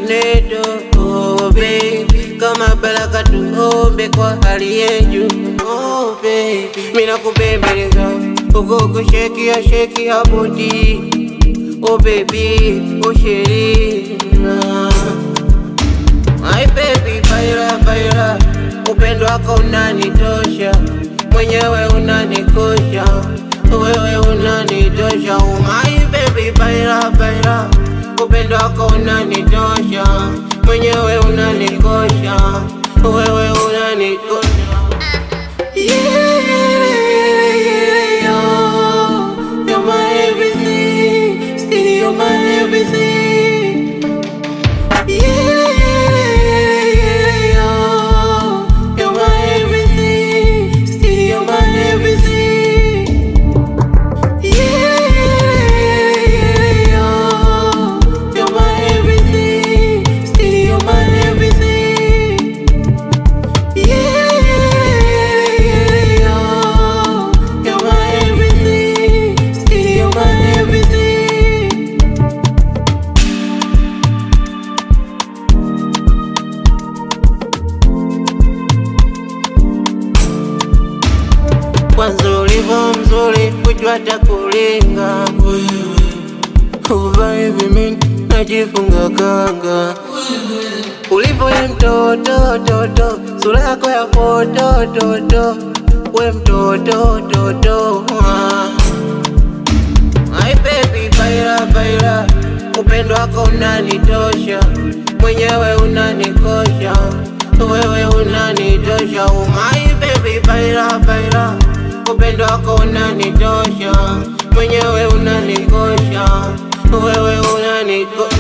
tornado oh baby, kama baraka tuombe kwa hali yetu oh baby, mina kubembeleza uko kushekia shekia bodi oh baby, oh sheri My baby, baila baila, upendo wako unanitosha, mwenyewe unanikosha, wewe unanitosha. Oh my baby, baila baila, upendo wako unanitosha, mwenyewe unanikosha, wewe unanikosha. Yeah, yeah, yeah, you're my everything, still you're my everything. Yeah, yeah, yeah, you're my everything, still you're my everything. Yeah, yeah, yeah, you're my everything, still you're my everything. Yeah, yeah, yeah, you're my everything, still you're my everything. Kwanza ulivyo mzuri, kujua takulinga wewe, uva hivi mimi najifunga kanga ulivyo ye mtoto toto, sura yako ya foto toto, we mtoto toto ah. My baby, baila baila, upendo wako unanitosha, mwenyewe unanikosha, wewe unanitosha. Oh my baby, baila baila, upendo wako unanitosha, mwenyewe unanikosha, wewe unanikosha.